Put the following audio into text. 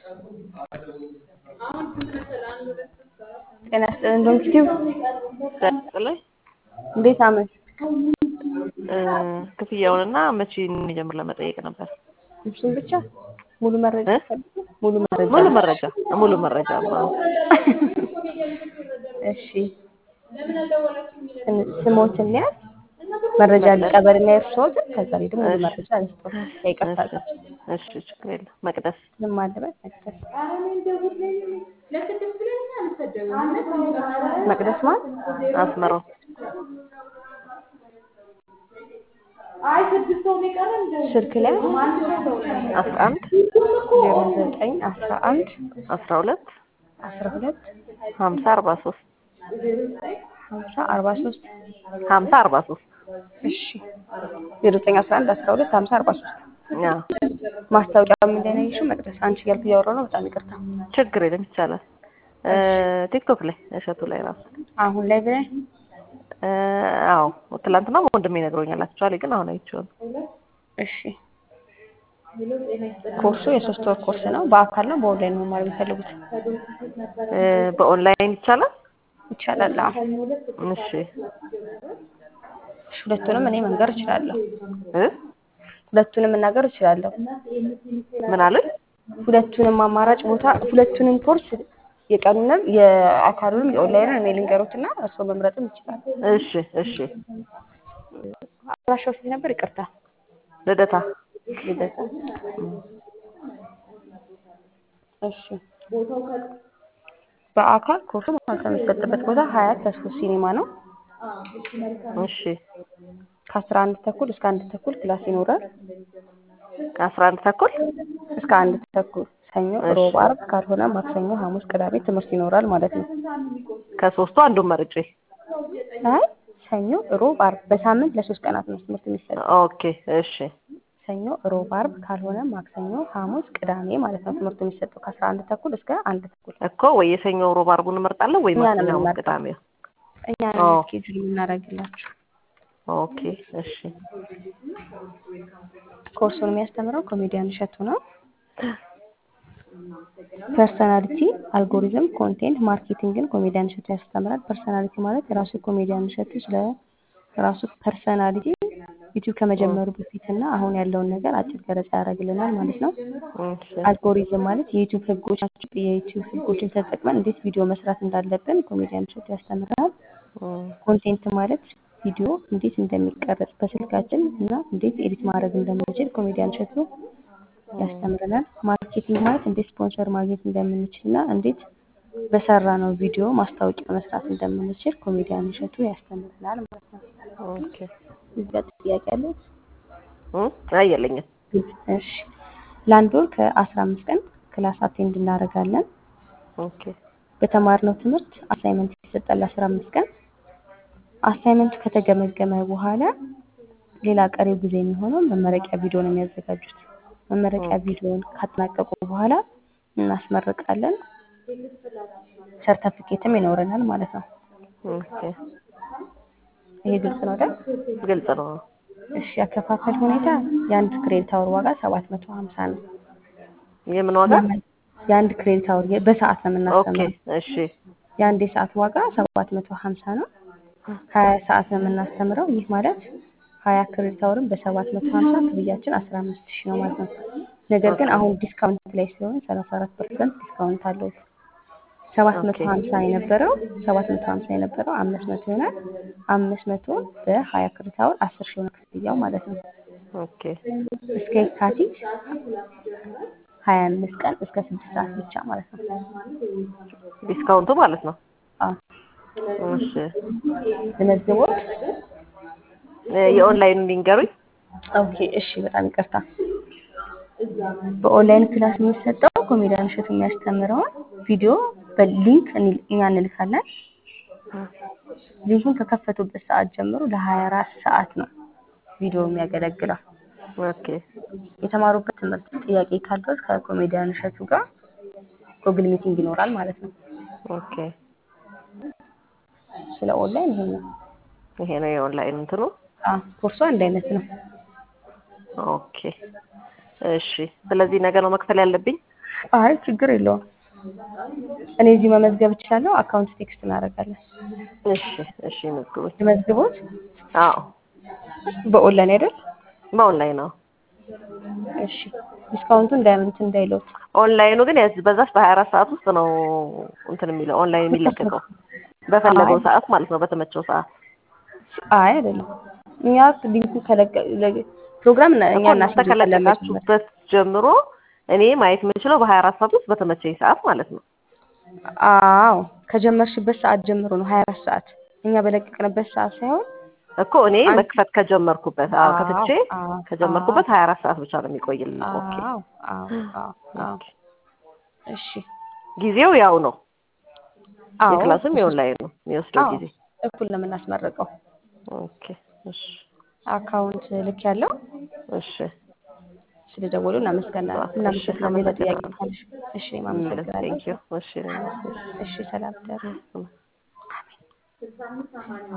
ጤና ይስጥልን ዶክቲው ላይ እንዴት አመሽ? ክፍያውንና መቼ እንደሚጀምር ለመጠየቅ ነበር። እሱን ብቻ ሙሉ መረጃ እ? ፈልጉ። ሙሉ መረጃ ሙሉ መረጃ ሙሉ መረጃ ነው። እሺ ስን- ስሞትን ሊያዝ መረጃ ሊቀበልና የእርስዎትን ከዛ ላይ ደግሞ ሙሉ መረጃ ልስጦት። ይቅርታ እሺ ችግር የለም። መቅደስ ምን አለበት መቅደስ መቅደስ ማለት አስመራው ስልክ ላይ አስራ አንድ ዜሮ ዘጠኝ አስራ አንድ አስራ ሁለት አስራ ሁለት ሀምሳ አርባ ሶስት ሀምሳ አርባ ሶስት ሀምሳ አርባ ሶስት እሺ ዜሮ ዘጠኝ አስራ አንድ አስራ ሁለት ሀምሳ አርባ ሶስት አዎ ማስታወቂያ ምን ላይ ነው ያየሽው? መቅደስ አንቺ እያልኩ እያወራሁ ነው። በጣም ይቅርታ። ችግር የለም ይቻላል። ቲክቶክ ላይ እሸቱ ላይ ራሱ አሁን ላይ ብላይ እ፣ አዎ ትላንትና ወንድሜ ነግሮኛል። አክቹዋሊ ግን አሁን አይቼው ነው። እሺ ኮርሱ የሶስት ወር ኮርስ ነው። በአካል ነው በኦንላይን ነው መማር የሚፈልጉት? እ፣ በኦንላይን ይቻላል። ይቻላል። አዎ እሺ እሺ፣ ሁለቱንም እኔ መንገር እችላለሁ። እ ሁለቱንም መናገር እችላለሁ። ምን አሉኝ? ሁለቱንም አማራጭ ቦታ ሁለቱንም ኮርስ የቀኑንም የአካሉንም የኦንላይንን እኔ ልንገሮትና እርስዎ መምረጥም ይችላል። እሺ እሺ አድራሻው ስንት ነበር? ይቅርታ ልደታ ልደታ። እሺ በአካል ኮርሱ ማለት የሚሰጥበት ቦታ ሀያት ተስፎ ሲኒማ ነው። እሺ ከአስራ አንድ ተኩል እስከ አንድ ተኩል ክላስ ይኖራል። ከአስራ አንድ ተኩል እስከ አንድ ተኩል ሰኞ፣ እሺ። ሮብ፣ አርብ ካልሆነ ማክሰኞ፣ ሐሙስ፣ ቅዳሜ ትምህርት ይኖራል ማለት ነው። ከሶስቱ አንዱን መርጬ አይ ሰኞ፣ ሮብ፣ አርብ በሳምንት ለሶስት ቀናት ነው ትምህርት የሚሰጠው። ኦኬ እሺ ሰኞ፣ ሮብ፣ አርብ ካልሆነ ማክሰኞ፣ ሐሙስ፣ ቅዳሜ ማለት ነው ትምህርቱ የሚሰጠው ከአስራ አንድ ተኩል እስከ አንድ ተኩል። እኮ ወይ የሰኞ ሮብ አርቡን እመርጣለሁ ወይ እኛ ነው ማክሰኞ ሐሙስ የምንመርጠው። ቅዳሜ እኛ ኦ። ስኬጁል የምናደርግላችሁ። ኦኬ እሺ ኮርሱን የሚያስተምረው ኮሜዲያን እሸቱ ነው። ፐርሰናሊቲ፣ አልጎሪዝም፣ ኮንቴንት ማርኬቲንግን ኮሜዲያን እሸቱ ያስተምራል። ፐርሰናሊቲ ማለት የራሱ ኮሜዲያን እሸቱ ስለ ራሱ ፐርሰናሊቲ ዩቲዩብ ከመጀመሩ በፊት እና አሁን ያለውን ነገር አጭር ገለጻ ያደርግልናል ማለት ነው። እሺ አልጎሪዝም ማለት የዩቲዩብ ህጎች ናቸው። የዩቲዩብ ህጎችን ተጠቅመን እንዴት ቪዲዮ መስራት እንዳለብን ኮሜዲያን እሸቱ ያስተምረናል። እም፣ ኮንቴንት ማለት ቪዲዮ እንዴት እንደሚቀረጽ በስልካችን እና እንዴት ኤዲት ማድረግ እንደምንችል ኮሜዲያን እሸቱ ያስተምረናል። ማርኬቲንግ ማለት እንዴት ስፖንሰር ማግኘት እንደምንችል እና እንዴት በሰራ ነው ቪዲዮ ማስታወቂያ መስራት እንደምንችል ኮሜዲያን እሸቱ ያስተምረናል ማለት ነው። ኦኬ እዚህ ጋር ጥያቄ አለ? እም፣ አይ የለኝም። እሺ ለአንድ ወር ከአስራ አምስት ቀን ክላስ አቴንድ እናደርጋለን። ኦኬ በተማርነው ትምህርት አሳይመንት ይሰጣል አስራ አምስት ቀን አሳይመንቱ ከተገመገመ በኋላ ሌላ ቀሪው ጊዜ የሚሆነው መመረቂያ ቪዲዮ ነው የሚያዘጋጁት። መመረቂያ ቪዲዮን ካጠናቀቁ በኋላ እናስመርቃለን። ሰርተፊኬትም ይኖረናል ማለት ነው። ኦኬ ይሄ ግልጽ ነው አይደል? ግልጽ ነው። እሺ ያከፋፈል ሁኔታ የአንድ ክሬዲት አወር ዋጋ ሰባት መቶ ሀምሳ ነው። የምን ዋጋ? የአንድ ክሬዲት አወር የ- በሰዓት ነው ኦኬ የምናስተምረው። እሺ የአንድ የሰዓት ዋጋ ሰባት መቶ ሀምሳ ነው። ሀያ ሰዓት ነው የምናስተምረው። ይህ ማለት ሀያ ክሬዲት አወርን በሰባት መቶ ሀምሳ ክፍያችን አስራ አምስት ሺህ ነው ማለት ነው። ነገር ግን አሁን ዲስካውንት ላይ ስለሆነ ሰላሳ አራት ፐርሰንት ዲስካውንት አለው። ሰባት መቶ ኦኬ። ሀምሳ የነበረው ሰባት መቶ ሀምሳ የነበረው አምስት መቶ ይሆናል። አምስት መቶ በሀያ ክሬዲት አወር አስር ሺህ ሆነ ክፍያው ማለት ነው። ኦኬ እስከ የካቲት ሀያ አምስት ቀን እስከ ስድስት ሰዓት ብቻ ማለት ነው። ዲስካውንቱ ማለት ነው። አዎ እሺ ለመዝግቦት እ፣ የኦንላይን ሊንገሩኝ። ኦኬ እሺ፣ በጣም ይቅርታ። በኦንላይን ክላስ የሚሰጠው ኮሜዲያን እሸቱ የሚያስተምረውን ቪዲዮ በሊንክ እኒ- እኛ እንልካለን። ሊንኩን ከከፈቱበት ሰዓት ጀምሮ ለሀያ አራት ሰዓት ነው ቪዲዮ የሚያገለግለው። ኦኬ የተማሩበት ትምህርት ጥያቄ ካለው ከኮሜዲያን እሸቱ ጋር ጉግል ሚቲንግ ይኖራል ማለት ነው። ኦኬ ስለ ኦንላይን ይሄ ነው። ይሄ ነው የኦንላይን እንትኑ። አዎ፣ ኮርሱ አንድ አይነት ነው። ኦኬ እሺ። ስለዚህ ነገ ነው መክፈል ያለብኝ? አይ ችግር የለውም። እኔ እዚህ መመዝገብ እችላለሁ። አካውንት ቴክስት እናደርጋለን። እሺ እሺ መዝግቡኝ። ልመዝግቦት አዎ በኦንላይን አይደል? በኦንላይን ነው። እሺ ዲስካውንቱ እንዳያምንት እንዳይለውት ኦንላይኑ ግን ያዝ በዛች በሀያ አራት ሰዓት ውስጥ ነው እንትን የሚለው ኦንላይን የሚለቀቀው በፈለገው አይ። ሰዓት ማለት ነው፣ በተመቸው ሰዓት አይ አይደለም። እኛ ሊንኩ ከለቀ ለ- ፕሮግራም እና- እኛ እኮ እናንተ እናስይዛለን መጀመሪያ። ከለቀቃችሁበት ጀምሮ እኔ ማየት የምችለው በሀያ አራት ሰዓት ውስጥ በተመቸኝ ሰዓት ማለት ነው። አዎ ከጀመርሽበት ሰዓት ጀምሮ ነው ሀያ አራት ሰዓት እኛ በለቀቅንበት ሰዓት ሳይሆን እኮ እኔ አንቺ- መክፈት ከጀመርኩበት አዎ ከፍቼ አዎ፣ ከጀመርኩበት ሀያ አራት ሰዓት ብቻ ነው የሚቆይልን። ኦኬ አዎ አዎ አዎ አዎ ኦኬ። እሺ ጊዜው ያው ነው። አዎ የክላሱም የኦንላይን ነው የሚወስደው አዎ ጊዜ። እኩል ነው የምናስመረቀው። ኦኬ እሺ አካውንት ልክ ያለው እሺ ስለደወሉ እናመሰግናለን። እሺ፣ እናመሰግናለን። ሌላ ጥያቄ አመሰግናለሁ። ካለሽ? እሺ አመሰግናለሁ። ቴንኪው እሺ እሺ ሰላም ደሩ